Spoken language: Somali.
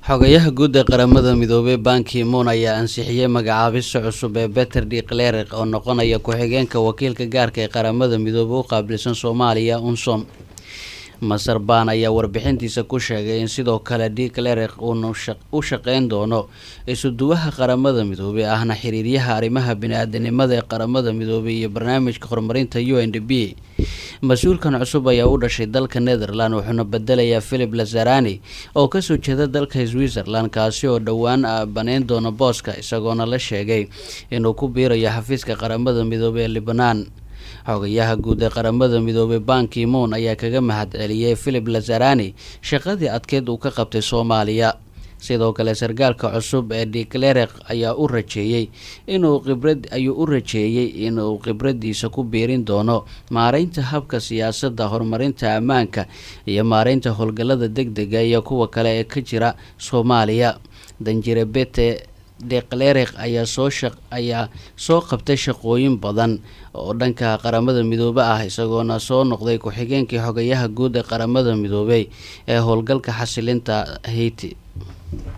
xogayaha guud ee qaramada midoobay ban ki-moon ayaa ansixiyey magacaabista cusub ee beter de cleric oo noqonaya ku-xigeenka wakiilka gaarka ee qaramada midoobay u qaabilsan soomaaliya unsom masar ban ayaa warbixintiisa ku sheegay in sidoo kale de cleric uunu u shaqeyn doono isuduwaha qaramada midoobay ahna xiriiryaha arrimaha bini-aadanimada ee qaramada midoobay iyo barnaamijka horumarinta u n d b mas-uulkan cusub ayaa u dhashay dalka netherland wuxuuna bedelayaa philip lazarani oo kasoo jeeda dalka switzerland kaasi oo dhowaan baneyn doona booska isagoona la sheegay inuu ku biirayo xafiiska qaramada midoobay ee libnaan xogayaha guud ee qaramada midoobay ban ki-moon ayaa kaga mahad celiyey philip lazarani shaqadii adkeyd uu ka qabtay soomaaliya sidoo kale sarkaalka cusub ee de cleric ayaa u rajeeyey inuu khibrad ayuu u rajeeyey inuu khibradiisa ku biirin doono maareynta habka siyaasadda horumarinta ammaanka iyo maareynta howlgallada deg dega iyo kuwa kale ee ka jira soomaaliya danjire bete de cleric ayaa soo shaq ayaa soo qabtay shaqooyin badan oo dhanka qaramada midoobe ah isagoona soo noqday ku-xigeenkii xogayaha guud ee qaramada midoobey ee howlgalka xasilinta haiti